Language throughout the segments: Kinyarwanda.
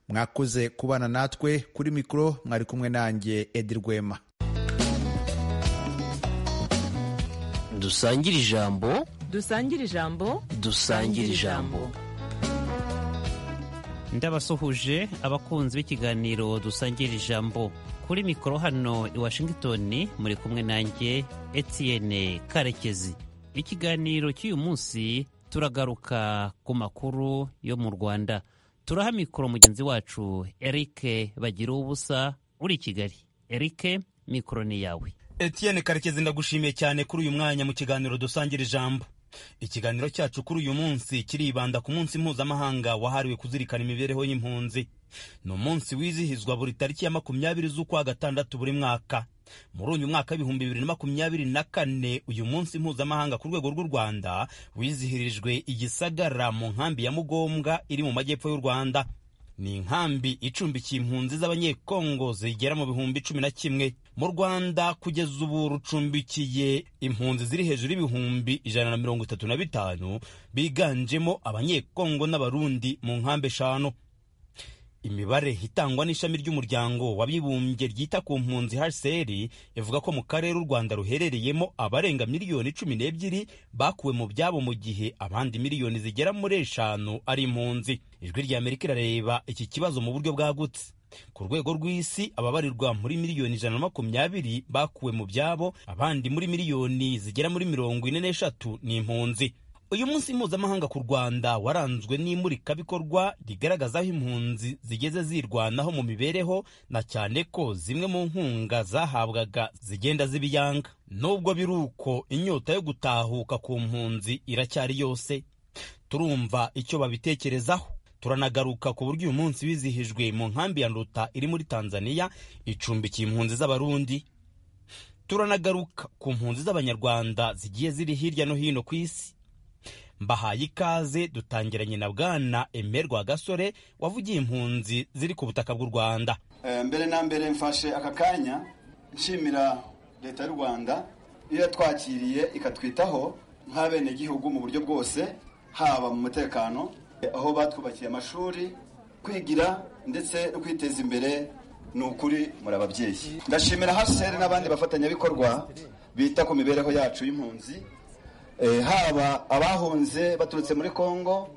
mwakoze kubana natwe kuri mikoro mwari kumwe nanjye edi rwema dusangire ijambo dusangire ijambo dusangire ijambo ndabasuhuje abakunzi b'ikiganiro dusangire ijambo kuri mikoro hano i washington muri kumwe nanjye etienne karekezi ikiganiro cy'uyu munsi turagaruka ku makuru yo mu rwanda turaha mikoro mugenzi wacu erike bagira ubusa uri i kigali erike mikoro ni yawe Etienne Karekezi ndagushimiye cyane kuri uyu mwanya mu kiganiro dusangira ijambo ikiganiro cyacu kuri uyu munsi kiribanda ku munsi mpuzamahanga wahariwe kuzirikana imibereho y'impunzi ni umunsi wizihizwa buri tariki ya makumyabiri z'ukwa gatandatu buri mwaka muri uyu mwaka w'ibihumbi bibiri na makumyabiri na kane uyu munsi mpuzamahanga ku rwego rw'u rwanda wizihirijwe igisagara mu nkambi ya mugombwa iri mu majyepfo y'u rwanda ni inkambi icumbikiye impunzi z'abanyekongo zigera mu bihumbi cumi na kimwe mu rwanda kugeza ubu rucumbikiye impunzi ziri hejuru y'ibihumbi ijana na mirongo itatu na bitanu biganjemo abanyekongo n'abarundi mu nkambi eshanu imibare itangwa n'ishami ry'umuryango w'abibumbye ryita ku mpunzi hcr ivuga ko mu karere u rwanda ruherereyemo abarenga miliyoni cumi n'ebyiri bakuwe mu byabo mu gihe abandi miliyoni zigera muri eshanu ari impunzi ijwi ry'amerika irareba iki kibazo mu buryo bwagutse ku rwego rw'isi ababarirwa muri miliyoni ijana na makumyabiri bakuwe mu byabo abandi muri miliyoni zigera muri mirongo ine n'eshatu ni impunzi uyu munsi mpuzamahanga ku rwanda waranzwe n'imurikabikorwa rigaragaza aho impunzi zigeze zirwanaho mu mibereho na cyane ko zimwe mu nkunga zahabwaga zigenda zibiyanga nubwo biri uko inyota yo gutahuka ku mpunzi iracyari yose turumva icyo babitekerezaho turanagaruka ku buryo uyu munsi wizihijwe mu nkambi ya nduta iri muri tanzania icumbikiye impunzi z'abarundi turanagaruka ku mpunzi z'abanyarwanda zigiye ziri hirya no hino ku isi mbahaye ikaze dutangiranye na bwana emeri gasore wavugiye impunzi ziri ku butaka bw'u rwanda mbere na mbere mfashe aka kanya nshimira leta y'u rwanda iyo yatwakiriye ikatwitaho nk'abenegihugu mu buryo bwose haba mu mutekano aho batwubakiye amashuri kwigira ndetse no kwiteza imbere ni ukuri muri ababyeyi ndashimira hcr n'abandi bafatanyabikorwa bita ku mibereho yacu y'impunzi haba abahunze baturutse muri congo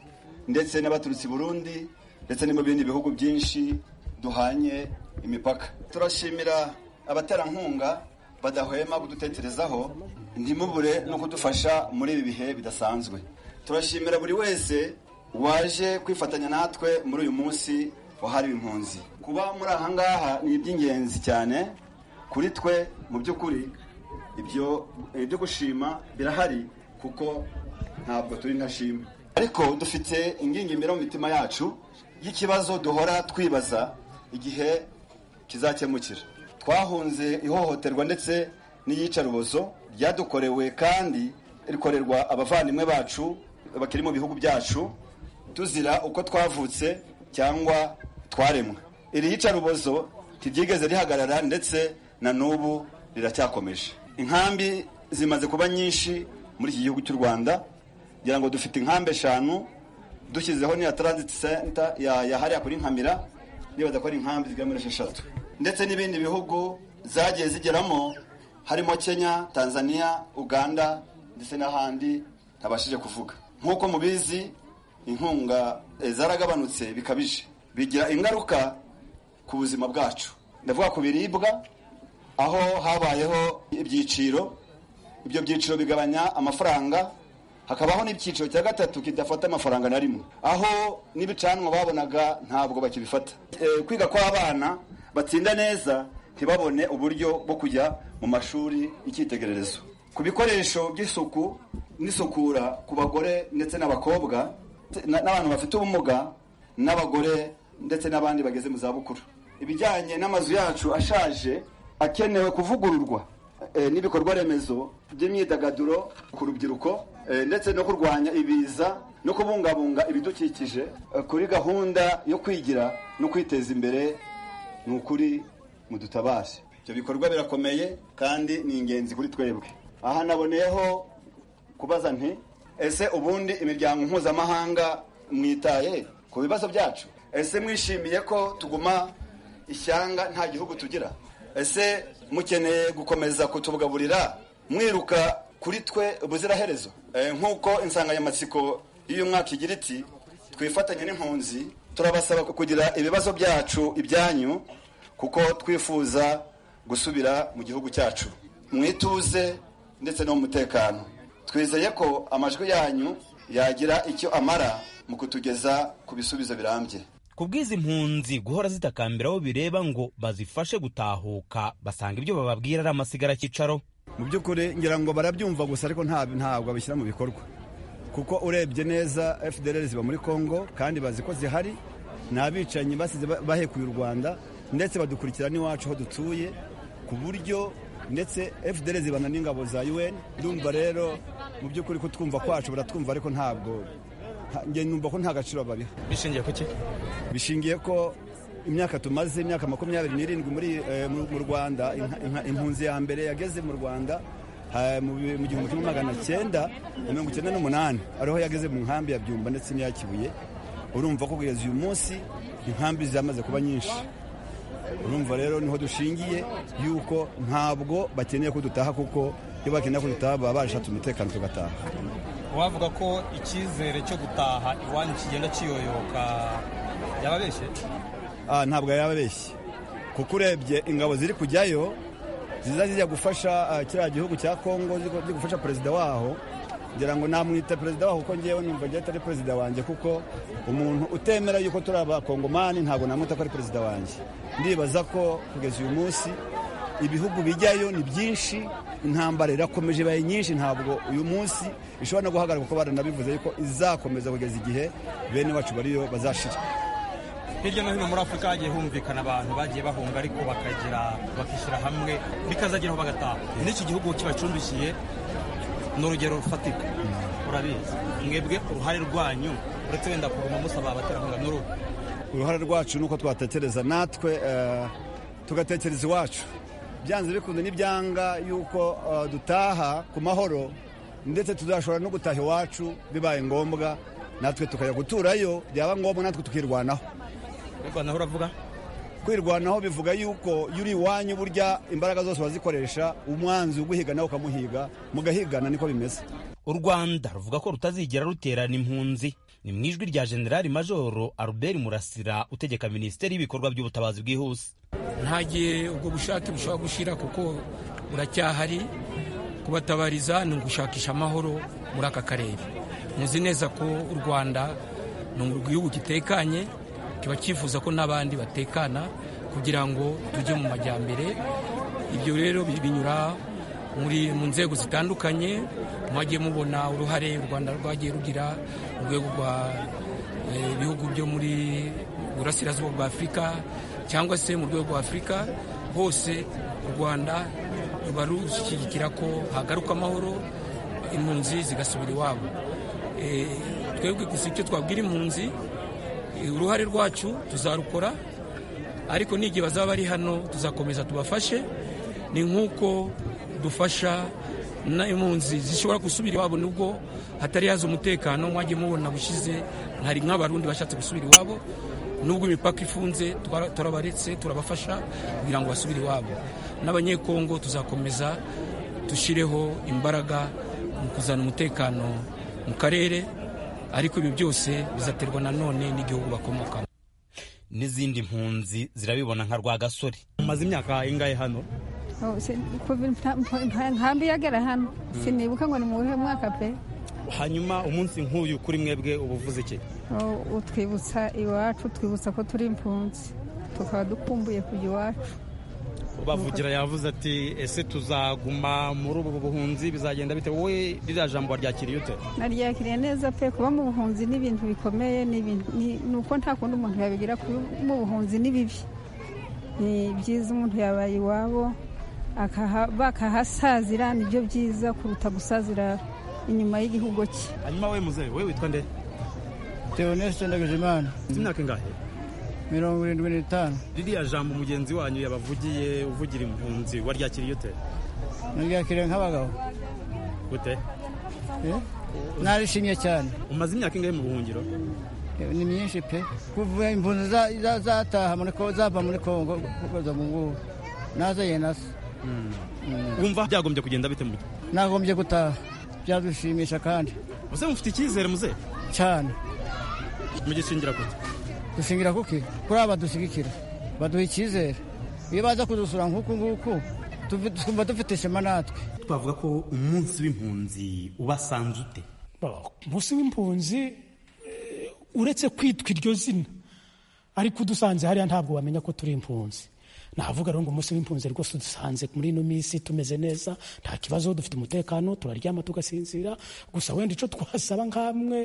ndetse n'abaturutse i burundi ndetse no mu bindi bihugu byinshi duhanye imipaka turashimira abaterankunga badahwema kudutekerezaho ntimubure no kudufasha muri ibi bihe bidasanzwe turashimira buri wese waje kwifatanya natwe muri uyu munsi wahariwe impunzi kuba muri aha ngaha ni iby'ingenzi cyane kuri twe mu by'ukuri ibyo byo gushima birahari kuko ntabwo turi ntashima ariko dufite ingingimira mu mitima yacu y'ikibazo duhora twibaza igihe kizakemukira twahunze ihohoterwa ndetse n'iyicarubozo ryadukorewe kandi rikorerwa abavandimwe bacu bakiri mu bihugu byacu tuzira uko twavutse cyangwa twaremwe iri yicarubozo ntiryigeze rihagarara ndetse na n'ubu riracyakomeje inkambi zimaze kuba nyinshi muri iki gihugu cy'u rwanda kugira ngo dufite inkambi eshanu dushyizeho n'iya transit center yahariya kuri nkamira nibaza ko ari inkambi zigera muri esheshatu ndetse n'ibindi bihugu zagiye zigeramo harimo kenya tanzania uganda ndetse n'ahandi ntabashije kuvuga nk'uko mubizi inkunga zaragabanutse bikabije bigira ingaruka ku buzima bwacu ndavuga ku biribwa aho habayeho ibyiciro ibyo byiciro bigabanya amafaranga hakabaho n'icyiciro cya gatatu kidafata amafaranga na rimwe aho n'ibicanwa babonaga ntabwo bakibifata kwiga kw'abana batsinda neza ntibabone uburyo bwo kujya mu mashuri y'icyitegererezo ku bikoresho by'isuku n'isukura ku bagore ndetse n'abakobwa n'abantu bafite ubumuga n'abagore ndetse n'abandi bageze mu zabukuru ibijyanye n'amazu yacu ashaje akenewe kuvugururwa n'ibikorwa remezo by'imyidagaduro ku rubyiruko ndetse no kurwanya ibiza no kubungabunga ibidukikije kuri gahunda yo kwigira no kwiteza imbere ni ukuri mudutabase ibyo bikorwa birakomeye kandi ni ingenzi kuri twebwe aha naboneyeho kubaza nti ese ubundi imiryango mpuzamahanga mwitaye ku bibazo byacu ese mwishimiye ko tuguma ishyanga nta gihugu tugira ese mukeneye gukomeza kutubugaburira mwiruka kuri twe ubuziraherezo Eh, nk'uko insanganyamatsiko y'uyu mwaka igira iti twifatanye n'impunzi turabasaba kugira ibibazo byacu ibyanyu kuko twifuza gusubira mu gihugu cyacu mu ituze ndetse no mu mutekano twizeye ko amajwi yanyu yagira icyo amara mu kutugeza ku bisubizo birambye ku bw'izi mpunzi guhora zitakambira abo bireba ngo bazifashe gutahuka basanga ibyo bababwira ari amasigara cyicaro mu by'ukuri ngira ngo barabyumva gusa ariko nta- ntabwo babishyira mu bikorwa kuko urebye neza fdr ziba muri congo kandi bazi ko zihari ni abicanyi basize ba- bahekuye u rwanda ndetse badukurikira n'iwacu aho dutuye ku buryo ndetse fdr zibana n'ingabo za un ndumva rero mu by'ukuri ko twumva kwacu baratwumva ariko ntabwo nta- nge numva ko nta gaciro babiha bishingiye ku ki bishingiye ko imyaka tumaze imyaka makumyabiri n'irindwi muri eh, mu mu rwanda inka- inka- impunzi ya mbere yageze mu rwanda ha, mu bi- mu gihumbi kimwe magana cyenda na mirongo icyenda n'umunani ariho yageze mu nkambi ya byumba ndetse n'iya kibuye urumva ko kugeza uyu munsi inkambi zamaze kuba nyinshi urumva rero niho dushingiye yuko ntabwo bakeneye ko dutaha kuko iyo bakeneye ko dutaha baba barashatse umutekano tugataha wavuga ko icyizere cyo gutaha iwanyu kigenda kiyoyoka yababeshye Ah, ntabwo yababeshye kuko urebye ingabo ziri kujyayo ziza zijya gufasha ah, kiriya gihugu cya kongo ziri gufasha perezida waho ngira ngo namwita perezida waho kuko ngewe numva ngewe atari perezida wanjye kuko umuntu utemera yuko turi abakongomani ntabwo namwita ko ari perezida wanjye ndibaza ko kugeza uyu munsi ibihugu bijyayo ni byinshi intambara irakomeje ibaye nyinshi ntabwo uyu munsi ishobora no guhagarara kuko baranabivuze yuko izakomeza kugeza igihe bene wacu bariyo bazashira hirya no hino muri afurika hagiye humvikana abantu bagiye bahunga ariko bakagira bakishyira hamwe bikazageraho bagataha n'iki gihugu kibacumbikiye ni urugero rufatika urabizi mwebwe uruhare rwanyu uretse wenda kuguma musaba abaterankunga ni uruhu uruhare rwacu ni uko twatekereza natwe eh, tugatekereza iwacu byanze bikunze n'ibyanga yuko eh, dutaha ku mahoro ndetse tuzashobora no gutaha iwacu bibaye ngombwa natwe tukajya guturayo byaba ngombwa natwe tukirwanaho rwanda aho uravuga kwirwanaho bivuga yuko yuri iwanyu burya imbaraga zose bazikoresha umwanzi uguhiga nawe ukamuhiga mugahigana niko bimeze u rwanda ruvuga ko rutazigera ruterana impunzi ni mu ijwi rya generali majoro albert murasira utegeka minisiteri y'ibikorwa by'ubutabazi bwihuse nta gihe ubwo bushake bushobora gushira kuko buracyahari kubatabariza ni ugushakisha amahoro muri aka karere muzi neza ko u rwanda ni igihugu gitekanye kiba cyifuza ko n'abandi batekana kugira ngo tujye mu majyambere ibyo rero bi- binyura muri mu nzego zitandukanye mwagiye mubona uruhare u rwanda rwagiye rugira mu rwego rwa eh, ibihugu byo muri burasirazuba bwa afurika cyangwa se mu rwego rwa afurika hose u rwanda ruba rushyigikira ko hagaruka amahoro impunzi zigasubira iwabo Eh, twebwe gusa icyo twabwira impunzi eh, uruhare rwacu tuzarukora ariko n'igihe bazaba bari hano tuzakomeza tubafashe ni nk'uko dufasha n'impunzi zishobora gusubira iwabo nubwo hatari yaza umutekano mwagiye mubona bushize hari nk'abarundi bashatse gusubira iwabo nubwo imipaka ifunze twara- turabaretse turabafasha kugira ngo basubire iwabo n'abanyekongo tuzakomeza dushyireho imbaraga mu kuzana umutekano mu karere ariko ibi byose bizaterwa nanone n'igihugu bakomokamo n'izindi mpunzi zirabibona nka rwagasore mumaze imyaka ingahe hano Oh, si- kuva nta- nta- nkambi yagera hano sinibuka ngo ni mu wuhe mwaka pe hanyuma umunsi nk'uyu kuri mwebwe uba uvuze iki Oh, utwibutsa iwacu twibutsa ko turi impunzi tukaba dukumbuye kujya iwacu bavugira yavuze ati ese tuzaguma muri ubu buhunzi bizagenda bite wowe ririya jambo waryakiriye ute naryakiriye neza pe kuba mu buhunzi ni ibintu bikomeye ni ibintu- ni ni uko nta kundi umuntu yabigira kuba mu buhunzi ni bibi ni byiza umuntu yabaye iwabo akaha- bakahasazira nibyo byiza kuruta gusazira inyuma y'igihugu cye hanyuma wowe muzehe wowe witwa nde Theoneste Ndagijimana ufite imyaka ingahe mirongo irindwi n'itanu ririya jambo mugenzi wanyu yabavugiye uvugira impunzi waryakiriye ute naryakiriye nk'abagabo gute Eh? narishimye cyane umaze imyaka ingahe mu buhungiro ni myinshi pe kuva impunzi za- za- zataha muri ko zava muri kongo kuza mu ngubu naza yenasa wumva byagombye kugenda bite mu nagombye gutaha byadushimisha kandi muze mufite icyizere muze cyane mugishingira kute dushingira kuki kuri aba badushyigikira baduha icyizere iyo baza kudusura nk'uku nguku tuvi- twumva dufite ishema natwe twavuga ko umunsi w'impunzi ubasanze ute babaho umunsi w'impunzi eh, uretse kwitwa iryo zina ariko udusanze hariya ntabwo wamenya ko turi impunzi navuga rero ngo umunsi w'impunzi rwose udusanze muri ino minsi tumeze neza nta kibazo dufite umutekano turaryama tugasinzira gusa wenda icyo twasaba nk'amwe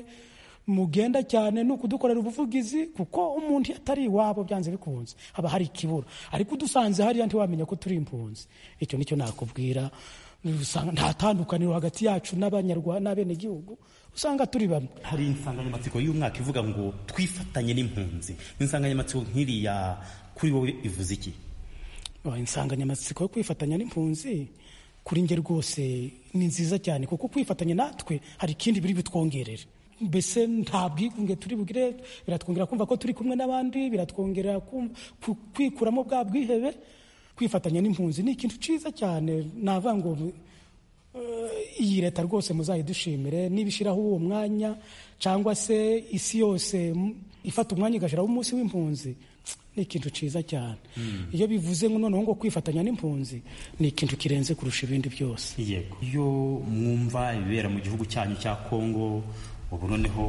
mugenda cyane ni ukudukorera ubuvugizi kuko umuntu iyo atari iwabo byanze bikunze haba hari ikibura ariko udusanze hariya ntiwamenya ko turi impunzi icyo nicyo nakubwira usanga nta tandukaniro hagati yacu n'abanyarwanda n'abenegihugu usanga turi bamwe hari insanganyamatsiko y'umwaka ivuga ngo twifatanye n'impunzi insanganyamatsiko nk'iriya kuri wowe ivuze iki Oh, insanganyamatsiko yo kwifatanya n'impunzi kuri nge rwose ni nziza cyane kuko kwifatanya natwe hari ikindi biri butwongerere mbese nta bwigunge turi bugire biratwongera kumva ko turi kumwe n'abandi biratwongera kumva- ku- kwikuramo bwa bwihebe kwifatanya n'impunzi ni ikintu cyiza cyane navuga ngo eh, iyi leta rwose muzayidushimire nibishyiraho uwo mwanya cyangwa se isi yose m- ifata umwanya igashyiraho umunsi w'impunzi ni ikintu cyiza cyane iyo bivuze ngo noneho ngo kwifatanya n'impunzi ni ikintu kirenze kurusha ibindi byose yego iyo mwumva ibibera mu gihugu cyanyu cya kongo ubu noneho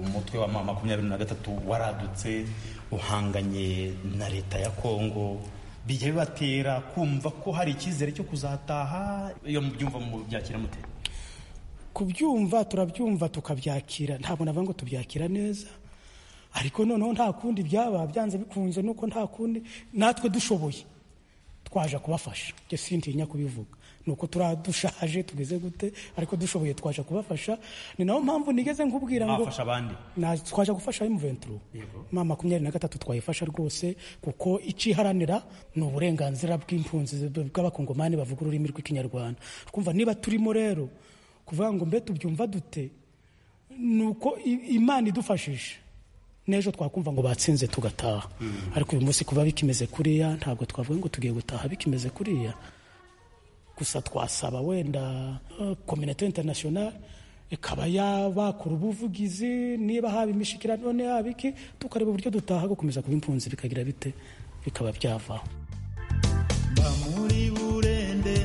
umutwe wa ma- makumyabiri na gatatu waradutse uhanganye na leta ya kongo bijya bibatera kumva ko hari icyizere cyo kuzataha iyo mubyumva mu byakira mute kubyumva turabyumva tukabyakira ntabwo navuga ngo tubyakira neza ariko noneho nta kundi byaba byanze bikunze nuko nta kundi natwe dushoboye twaje kubafasha njye sintinya kubivuga ni uko turadushaje tugeze gute ariko dushoboye twaje kubafasha ni nayo mpamvu nigeze nkubwira ngo mwafasha abandi Na- twaje gufasha M23 ma makumyabiri na gatatu twayifasha rwose kuko iciharanira ni uburenganzira bw'impunzi b- bw'abakongomani bavuga ururimi rw'ikinyarwanda twumva niba turimo rero kuvuga ngo mbe tubyumva dute ni uko i- imana idufashije n'ejo twakumva ngo batsinze tugataha ariko uyu munsi kuba bikimeze kuriya ntabwo twavuga ngo tugiye gutaha bikimeze kuriya gusa twasaba wenda kominete interinasiyonari ikaba yabakura ubuvugizi niba haba imishikirano none haba iki tukareba uburyo dutaha gukomeza kuba impunzi bikagira bite bikaba byavaho mba muri burende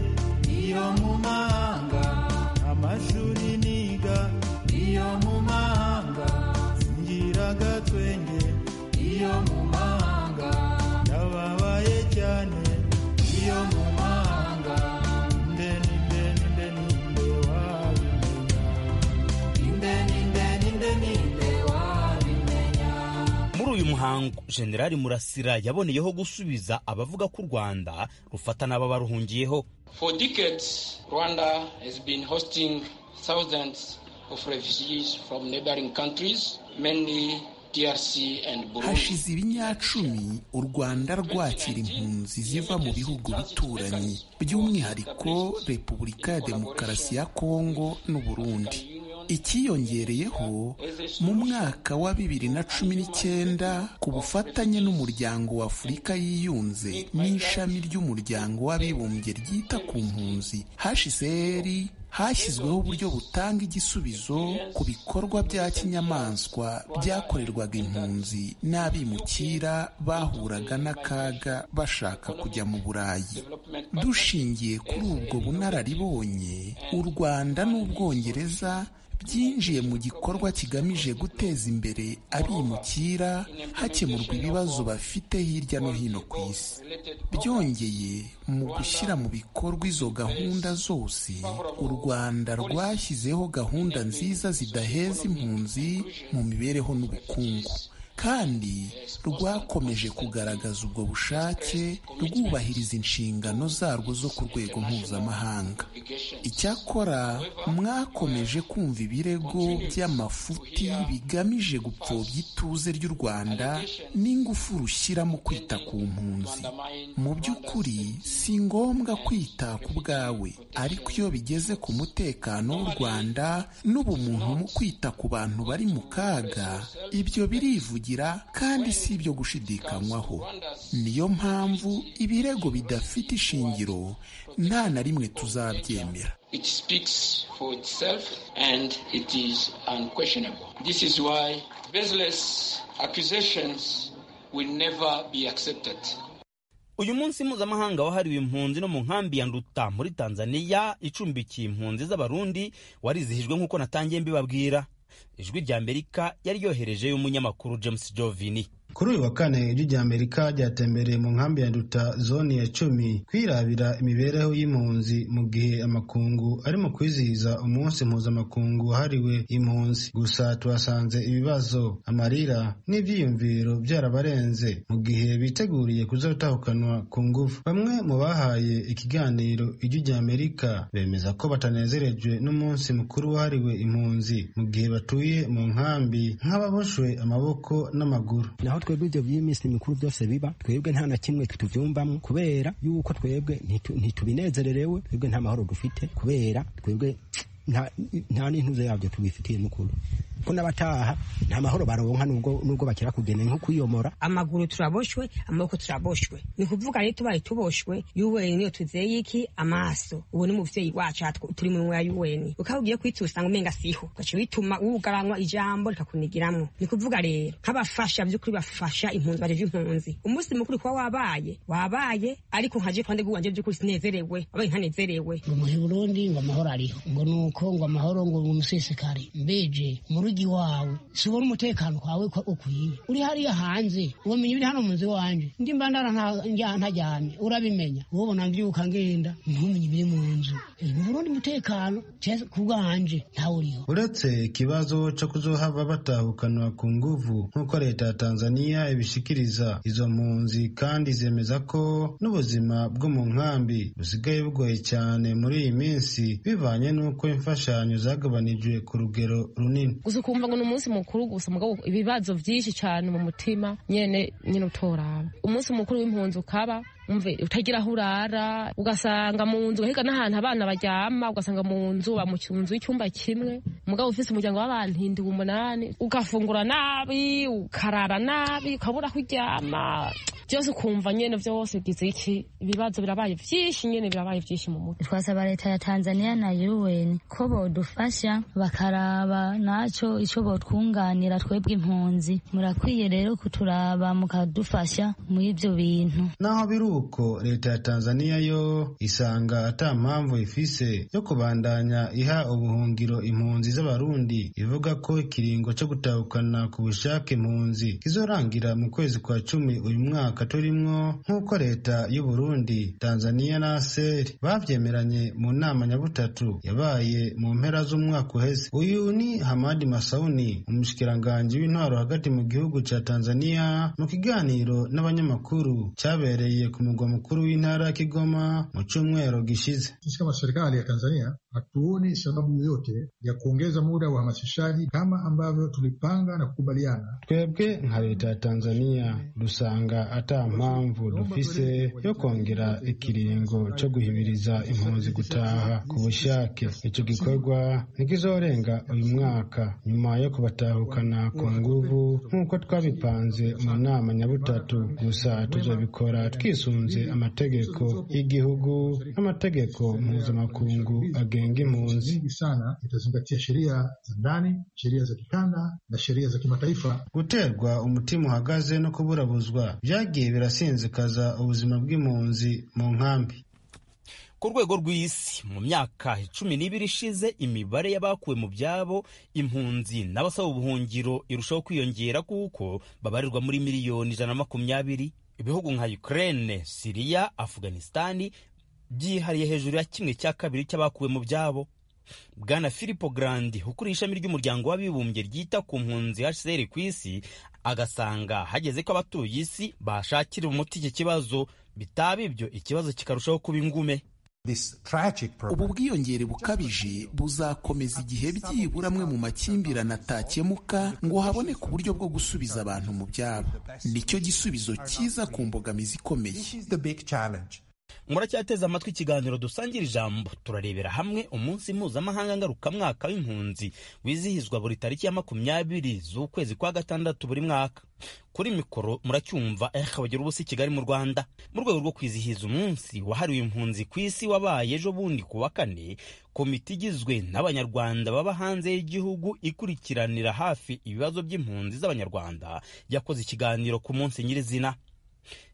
iyo mu mahanga amashuri niga iyo mu mahanga ngira agatwenge iyo mu mahanga ndababaye cyane iyo mu mahanga ndeni ndeni ndeni nde wabimenya ndeni ndeni ndeni nde wabimenya muri uyu muhango generali murasira yaboneyeho gusubiza abavuga ko u rwanda rufata n'ababaruhungiyeho For decades, Rwanda has been hosting thousands of refugees from neighboring countries, mainly DRC and Burundi. hashize ibinyacumi u rwanda rwakira impunzi ziva mu bihugu bituranyi by'umwihariko repubulika ya demokarasi ya kongo n'u burundi ikiyongereyeho mu mwaka wa bibiri na cumi n'icyenda ku bufatanye n'umuryango wa afurika yiyunze n'ishami ry'umuryango w'abibumbye ryita ku mpunzi hsr hashyizweho uburyo butanga igisubizo ku bikorwa bya kinyamaswa byakorerwaga impunzi n'abimukira bahuraga n'akaga bashaka kujya mu burayi dushingiye kuri ubwo bunararibonye u rwanda n'ubwongereza byinjiye mu gikorwa kigamije guteza imbere abimukira hakemurwa ibibazo bafite hirya no hino ku isi byongeye mu gushyira mu bikorwa izo gahunda zose u rwanda rwashyizeho gahunda nziza zidaheza impunzi mu mibereho n'ubukungu kandi rwakomeje kugaragaza ubwo bushake rwubahiriza inshingano zarwo zo ku rwego mpuzamahanga icyakora mwakomeje kumva ibirego by'amafuti bigamije gupfobya ituze ry'u rwanda n'ingufu rushyiramo kwita ku mpunzi mu by'ukuri si ngombwa kwita ku bwawe ariko iyo bigeze ku mutekano w'u rwanda n'ubumuntu mu kwita ku bantu bari mu kaga ibyo birivugira kandi si ibyo gushidikanywaho niyo mpamvu ibirego bidafite ishingiro nta na rimwe tuzabyemera It speaks for itself and it is unquestionable. This is why baseless accusations will never be accepted. uyu munsi mpuzamahanga wahariwe impunzi no mu nkambi ya nduta muri tanzania icumbikiye impunzi z'abarundi warizihijwe nk'uko natangiye mbibabwira ijwi rya amerika yari yoherejeyo umunyamakuru james jovini kuri uyu wa kane ijwi rya amerika ryatembereye mu nkambi ya nduta zone ya cumi kwirabira imibereho y'impunzi mu gihe amakungu arimo kwizihiza umunsi mpuzamakungu wahariwe impunzi gusa tuhasanze ibibazo amarira n'ibyiyumviro byarabarenze mu gihe biteguriye kuzatahukanwa ku ngufu bamwe mu bahaye ikiganiro ijwi rya amerika bemeza ko batanezerejwe n'umunsi mukuru wahariwe impunzi mu gihe batuye mu nkambi nk'ababoshwe amaboko n'amaguru naho twebwe ibyo by'iminsi mikuru byose biba twebwe nta na kimwe tubyumvamo kubera yuko twebwe ntitubinezererewe twebwe nta mahoro dufite kubera twebwe nta n'intuze yabyo tubifitiye n'ukuri ko n'abataha nta mahoro baronka nubwo bakira kugenda nko kwiyomora amaguru turaboshwe amaboko turaboshwe ni kuvuga rero tubaye tuboshwe yuweni niyo tuzeye iki amaso uwo ni umuvyeyi wacu turi mu nwa yuweni ukaba ugiye kwitsa usanga umenga siho ugaca bituma wugaranywa ijambo rikakunigiramwo ni kuvuga rero nk'abafasha vy'ukuri bafasha impunzi bajeje impunzi umunsi mukuru kuba wabaye wabaye ariko nkaje kwande guwanje vy'ukuri sinezerewe wabaye ntanezerewe ngo muhe burundi ngo amahoro ariho ngo nuko ngo amahoro ngo umusesekare mbeje muri murugi wawe sibona umutekano kwawe ko ukwiye uri hariya hanze ubamenya ibiri hano munzu wanje ndi mbandara ntajyamye urabimenya ubona mbyuka ngenda ntumenye ibiri mu nzu mu Burundi umutekano ku bwanje ntawuriho uretse ikibazo cyo kuzohava batahukanwa ku nguvu nk'uko leta ya Tanzania ibishikiriza izo mpunzi kandi zemeza ko n'ubuzima bwo mu nkambi busigaye bugoye cyane muri iyi minsi bivanye n'uko imfashanyo zagabanijwe ku rugero runini gusa ukumva ngo ni umunsi mukuru gusa mugabo ibibazo byinshi cyane mu mutima nyene nyine utoraba umunsi mukuru w'impunzi ukaba umve utagira aho urara ugasanga mu nzu ugahiga n'ahantu abana baryama ugasanga mu nzu ba mu nzu y'icyumba kimwe umugabo ufite umuryango w'abantu hindiwe umunani ugafungura nabi ukarara nabi ukabura aho uryama byose ukumva nyine byose bigize iki ibibazo birabaye byinshi nyine birabaye byinshi mu mutwe twasaba leta ya tanzania na un ko bodufasha bakaraba naco ico botwunganira twebwe impunzi murakwiye rero kuturaba mukadufasha muri ibyo bintu naho biru uko leta ya tanzaniya yo isanga ata mpamvu ifise yo kubandanya iha ubuhungiro impunzi z'abarundi ivuga ko ikiringo cyo gutahukana ku bushake impunzi kizorangira mu kwezi kwa cumi uyu mwaka turimwo nk'uko leta y'uburundi tanzaniya na seri babyemeranye mu nama nyabutatu yabaye mu mpera z'umwaka uheze uyu ni hamadi masauni umushikiranganji w'intwaro hagati mu gihugu cya tanzaniya mu kiganiro n'abanyamakuru cyabereye ku mugwa mukuru w'intara ya Kigoma mu cyumweru gishize. Sisi kama serikali ya Tanzania hatuoni sababu yoyote ya kuongeza muda wa uhamasishaji kama ambavyo tulipanga na kukubaliana. Twebwe nka leta ya Tanzania dusanga ata mpamvu dufise yo kongera ikiringo cyo guhimiriza impunzi gutaha ku bushake. Icyo gikorwa ntikizorenga uyu mwaka nyuma yo kubatahukana ku nguvu nk'uko twabipanze mu nama nyabutatu, gusa tuzabikora twisunze bisunze amategeko y'igihugu n'amategeko mpuzamakungu agenga impunzi sana itazingatia sheria za ndani sheria za kikanda na sheria za kimataifa guterwa umutima uhagaze no kuburabuzwa byagiye birasinzikaza ubuzima bw'impunzi mu nkambi ku rwego rw'isi mu myaka cumi n'ibiri ishize imibare y'abakuwe mu byabo impunzi n'abasaba ubuhungiro irushaho kwiyongera kuko babarirwa muri miliyoni ijana na makumyabiri ibihugu nka Ukraine, Siriya, Afghanistan byihariye hejuru ya kimwe cya kabiri cy'abakuwe mu byabo bwana filipo garandi ukuriye ishami ry'umuryango w'abibumbye ryita ku mpunzi hcr ku isi agasanga hageze ko abatuye isi bashakira umuti iki kibazo bitaba ibyo ikibazo kikarushaho kuba ingume ubu bwiyongere bukabije buzakomeza igihe byibura amwe mu makimbirane atakemuka ngo haboneke uburyo bwo gusubiza abantu mu byabo nicyo gisubizo cyiza ku mbogamizi ikomeye muracyateze amatwi ikiganiro dusangira ijambo turarebera hamwe umunsi mpuzamahanga ngarukamwaka w'impunzi wizihizwa buri tariki ya makumyabiri z'ukwezi kwa gatandatu buri mwaka kuri mikoro muracyumva ehakabagira ubusa i kigali mu rwanda mu rwego rwo kwizihiza umunsi wahariwe impunzi ku isi wabaye ejo bundi ku wa kane komite igizwe n'abanyarwanda baba hanze y'igihugu ikurikiranira hafi ibibazo by'impunzi z'abanyarwanda yakoze ikiganiro ku munsi nyirizina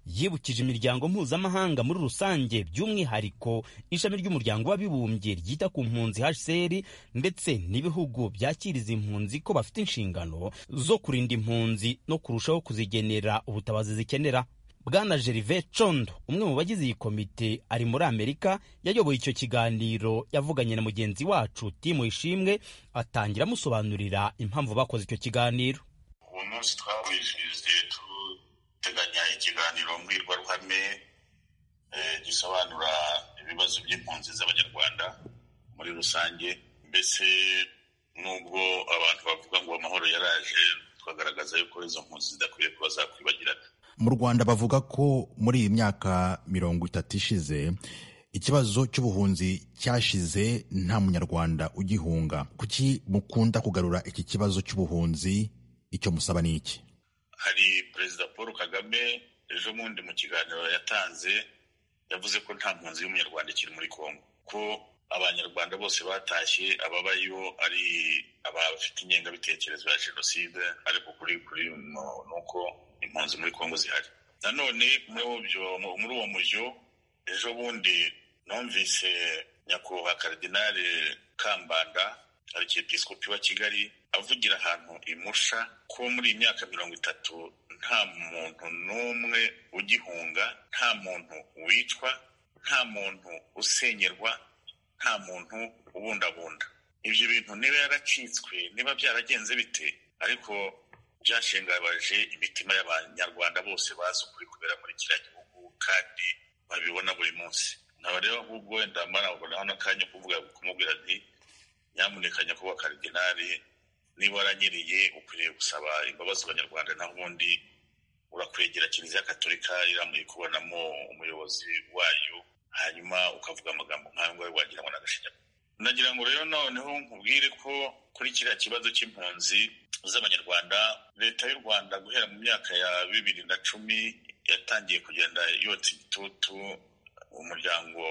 yibukije imiryango mpuzamahanga muri rusange by'umwihariko ishami ry'umuryango w'abibumbye ryita ku mpunzi hcr ndetse n'ibihugu byakiriza impunzi ko bafite inshingano zo kurinda impunzi no kurushaho kuzigenera ubutabazi zikenera bwana gervais condo umwe mu bagize iyi komite ari muri amerika yayoboye icyo kiganiro yavuganye na mugenzi wacu timu ishimwe atangira amusobanurira impamvu bakoze icyo kiganiro uwo munsi twawizihije teganya ikiganiro mbwirwaruhame gisobanura ibibazo by'impunzi z'abanyarwanda muri rusange mbese nubwo abantu bavuga ngo amahoro yaraje twagaragaza yuko izo mpunzi zidakwiye kuba zakwibagirana mu rwanda bavuga ko muri iyi myaka mirongo itatu ishize ikibazo cy'ubuhunzi cyashize nta munyarwanda ugihunga kuki mukunda kugarura iki kibazo cy'ubuhunzi icyo musaba ni iki hari perezida paul kagame ejo bundi mu kiganiro yatanze yavuze ko nta mpunzi y'umunyarwanda ikiri muri congo ko abanyarwanda bose batashye ababayo ari abafite ingengabitekerezo ya jenoside ariko kuri kuri ni uko impunzi muri congo zihari nanone muri uwo mujyo ejo bundi numvise nyakubahwa karidinali kambanda arkiyepisikopi wa kigali avugira ahantu imusha ko muri iyi myaka mirongo itatu nta muntu n'umwe ugihunga nta muntu wicwa nta muntu usenyerwa nta muntu ubundabunda ibyo bintu niba yaracitswe niba byaragenze bite ariko byashengabaje imitima y'abanyarwanda bose bazi ukuri kubera muri kiriya gihugu kandi babibona buri munsi nkaba rero ahubwo wenda marabona hano akanya kuvuga kumubwira nti nyamuneka nyakubahwa karidinali niba waranyereye ukwiriye gusaba imbabazi abanyarwanda naho ubundi urakwegera kiliziya katolika iramuye kubonamo umuyobozi wayo hanyuma ukavuga amagambo nk'ayo ngayo wagira ngo n'agashinyaguro nagira ngo rero noneho nkubwire ko kuri kiriya kibazo cy'impunzi z'abanyarwanda leta y'u rwanda guhera mu myaka ya bibiri na cumi yatangiye kugenda yotsa igitutu umuryango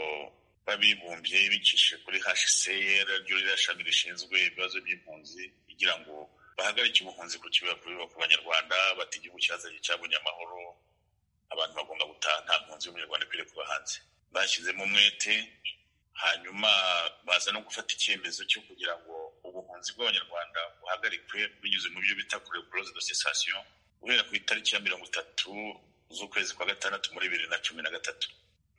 w'abibumbye bicishije kuri hcr ryo rirashami rishinzwe ibibazo by'impunzi kugira ngo bahagarike ubuhunzi ku kibuga kubiba ku banyarwanda bati igihugu cyazanye cyabonye amahoro abantu bagomba gutaha nta mpunzi y'umunyarwanda ikwiriye kuba hanze bashyizemo umwete hanyuma baza no gufata icyemezo cyo kugira ngo ubuhunzi bw'abanyarwanda buhagarikwe binyuze mu byo bita kure boroze de sesasiyo guhera ku itariki ya mirongo itatu z'ukwezi kwa gatandatu muri bibiri na cumi na gatatu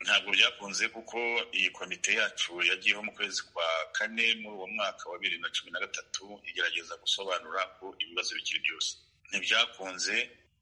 ntabwo byakunze kuko iyi komite yacu yagiyeho mu kwezi kwa kane muri uwo mwaka wa bibiri na cumi na gatatu igerageza gusobanura ko ibibazo bikiri byose ntibyakunze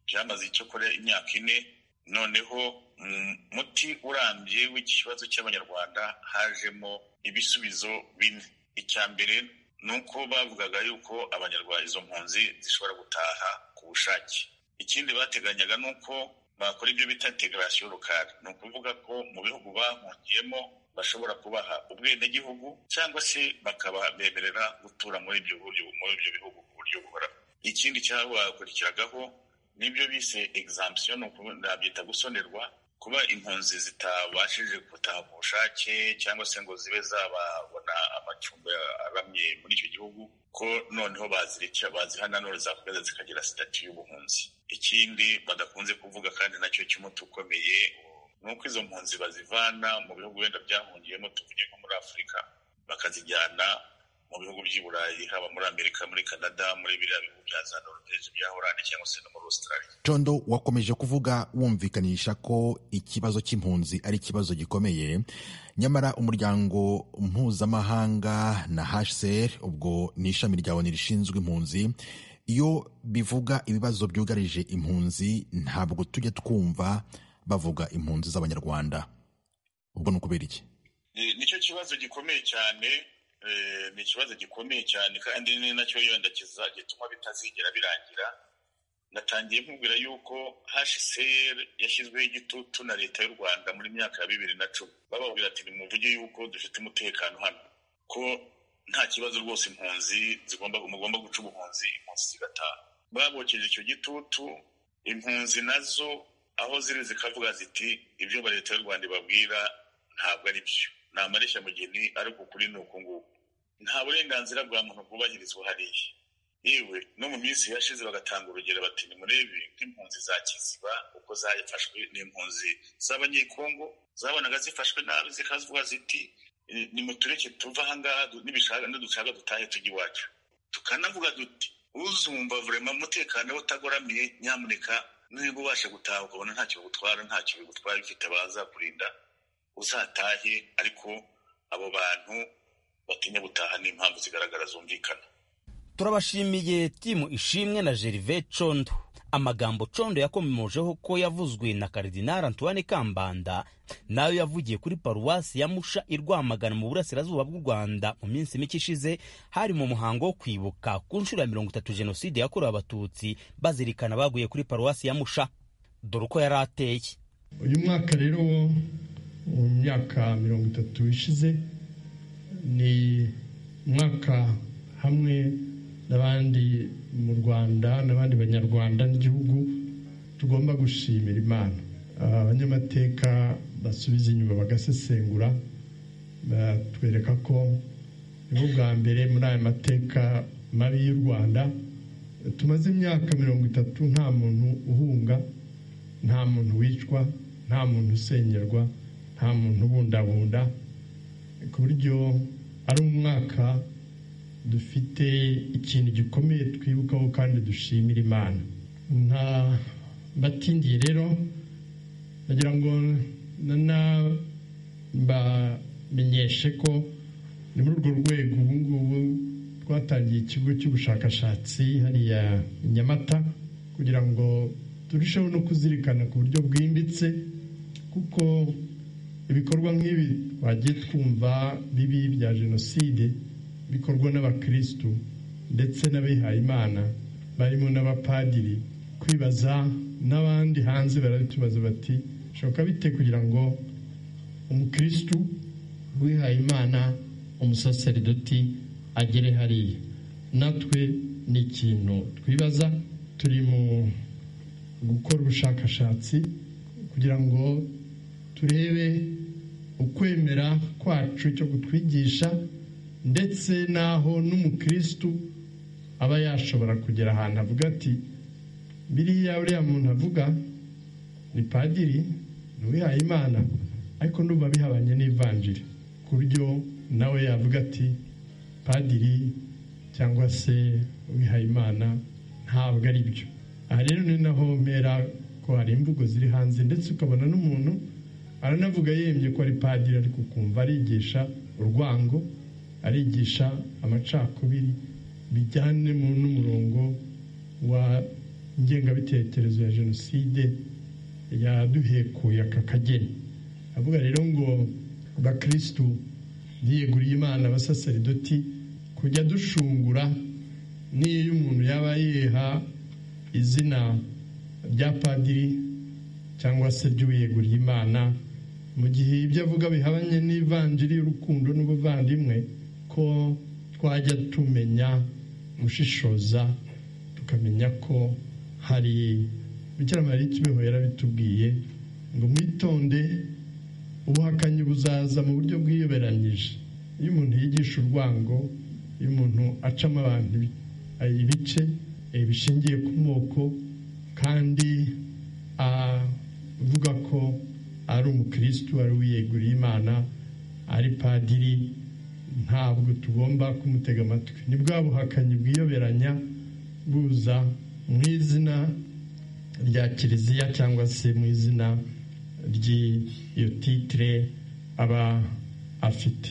byamaze icyo kora imyaka ine noneho mu muti urambye w'iki kibazo cy'abanyarwanda hajemo ibisubizo bine icya mbere ni uko bavugaga yuko abanyarwanda izo mpunzi zishobora gutaha ku bushake ikindi bateganyaga ni uko bakora ibyo bita integarasiyo rukari ni ukuvuga ko mu bihugu bahungiyemo bashobora kubaha ubwenegihugu cyangwa se bakabemerera gutura muri ibyo buryo muri ibyo bihugu ku buryo buhoraho ikindi cyabakurikiragaho n'ibyo bise egizamisiyo ni nabyita gusonerwa kuba impunzi zitabashije gutaha ku bushake cyangwa se ngo zibe zababona amacumbi aramye muri icyo gihugu ko noneho bazirica bazihana none zakomeza zikagira sitati y'ubuhunzi ikindi badakunze kuvuga kandi nacyo cy'umuti ukomeye ni uko izo mpunzi bazivana mu bihugu wenda byahungiyemo tuvuge nko muri afurika bakazijyana mu bihugu by'i burayi haba muri amerika muri canada muri biriya bihugu bya za noruveje bya horande cyangwa se no muri australia condo wakomeje kuvuga wumvikanisha ko ikibazo cy'impunzi ari ikibazo gikomeye nyamara umuryango mpuzamahanga na hcr ubwo ni ishami rya oni rishinzwe impunzi iyo bivuga ibibazo byugarije impunzi ntabwo tujya twumva bavuga impunzi z'abanyarwanda ubwo ni ukubera iki Ni- nicyo kibazo gikomeye cyane eh, ni ikibazo gikomeye cyane kandi ni nacyo yenda kiza- gituma bitazigera birangira natangiye nkubwira yuko hcr yashyizweho igitutu na leta y'u rwanda muri myaka ya bibiri na cumi bababwira ati nimuvuge yuko dufite umutekano hano ko nta kibazo rwose impunzi zigomba mugomba guca ubuhunzi impunzi zigataha babokeje icyo gitutu impunzi nazo aho ziri zikavuga ziti ibyo ba leta y'u rwanda ibabwira ntabwo ari byo ni amareshya-mugeni ariko ukuri ni uku nguku nta burenganzira bwa muntu bwubahirizwa hariya yewe no mu minsi yashize bagatanga urugero bati nimurebe nk'impunzi za kiziba uko zafashwe n'impunzi z'abanyekongo zabonaga zifashwe nabi zikavuga ziti "Eh, nimutureke tuve ahangaha du- nibishaka nidushaka dutahe tujya iwacu tukanavuga duti uzumva vurema umutekano we utagoramiye nyamuneka niba ubasha gutaha ukabona ntacyo bigutwara ntacyo bigutwara bifite abazakurinda uzatahe ariko abo bantu batinya gutaha ni impamvu zigaragara zumvikana turabashimiye timu ishimwe na gerve condo amagambo condo yakomemojeho ko yavuzwe na karidinari antoine kambanda nayo yavugiye kuri paruwasi ya musha i rwamagana mu burasirazuba bw'u rwanda mu minsi mike ishize hari mu muhango wo kwibuka ku nshuro ya mirongo itatu jenoside yakorewe abatutsi bazirikana baguye kuri paruwasi ya musha dore uko yari ateye uyu mwaka rero wo mu myaka mirongo itatu ishize ni umwaka hamwe n'abandi mu rwanda n'abandi banyarwanda n'igihugu tugomba gushimira imana Ah, abanyamateka basubiza inyuma bagasesengura batwereka ko nibwo bwa mbere muri aya mateka mabi y'u rwanda tumaze imyaka mirongo itatu nta muntu uhunga nta muntu wicwa nta muntu usenyerwa nta muntu ubundabunda ku buryo ari umwaka dufite ikintu gikomeye twibukaho kandi dushimira imana nta batindiye rero ndagira ngo nabamenyeshe ko ni muri urwo rwego ubu ngubu twatangiye ikigo cy'ubushakashatsi hariya i nyamata kugira ngo turusheho no kuzirikana ku buryo bwimbitse kuko ibikorwa nk'ibi twagiye twumva bibi bya jenoside bikorwa n'abakirisitu ndetse n'abihayimana barimo n'abapadiri kwibaza n'abandi hanze barabitubaza bati bishoboka bite kugira ngo umukirisitu wihayimana umusaseridoti agere hariya natwe ni ikintu twibaza turi mu gukora ubushakashatsi kugira ngo turebe ukwemera kwacu cyo kutwigisha ndetse n'aho n'umukirisitu aba yashobora kugera ahantu avuga ati biriya uriya muntu avuga ni padiri ni uwihaye imana ariko ndumva bihabanye n'ivanjiri ku buryo nawe yavuga ati padiri cyangwa se uwihaye imana ntabwo ari byo aha rero ni naho mpera ko hari imvugo ziri hanze ndetse ukabona n'umuntu aranavuga yemye ko ari padiri ariko ukumva arigisha urwango arigisha amacakubiri bijyane mu n'umurongo wa ngengabitekerezo ya jenoside yaduhekuye aka kageni avuga rero ngo bakirisitu yiyeguriye imana abasaseridoti kujya dushungura n'iyo umuntu yaba yiha izina rya padiri cyangwa se ry'uwiyeguriye imana mu gihe ibyo avuga bihabanye n'ivanjiri y'urukundo n'ubuvandimwe ko twajya tumenya gushishoza tukamenya ko hari bikira mariya ikibeho yarabitubwiye ngo mwitonde ubuhakanyi buzaza mu buryo bwiyoberanyije iyo umuntu yigisha urwango iyo umuntu acamo abantu ibi- ibice eh, bishingiye ku moko kandi avuga ko ari umukirisitu ari uwiyeguriye imana ari padiri ntabwo tugomba kumutega amatwi ni bwa buhakanyi bwiyoberanya buza mu izina rya kiliziya cyangwa se mu izina ry'iyo titire aba afite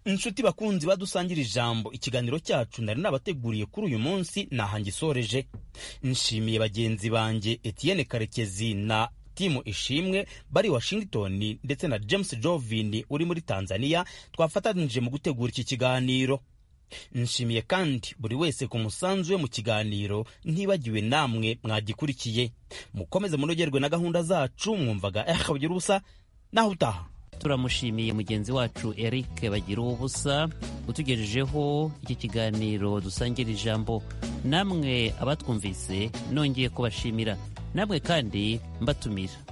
inshuti bakunzi badusangira ijambo ikiganiro cyacu nari nabateguriye kuri uyu munsi nahangisoreje nshimiye bagenzi banjye etienne karekezi na timu ishimwe bari washington ndetse na james jovin uri muri tanzania twafatanije mu gutegura iki kiganiro nshimiye kandi buri wese ku musanzu we mu kiganiro ntibagiwe namwe mwagikurikiye mukomeze munogerwe na gahunda zacu mwumvaga ehabugira ubusa naho utaha turamushimiye mugenzi wacu eric bagira ubusa utugejejeho iki kiganiro dusangira ijambo namwe abatwumvise nongeye kubashimira namwe kandi mbatumira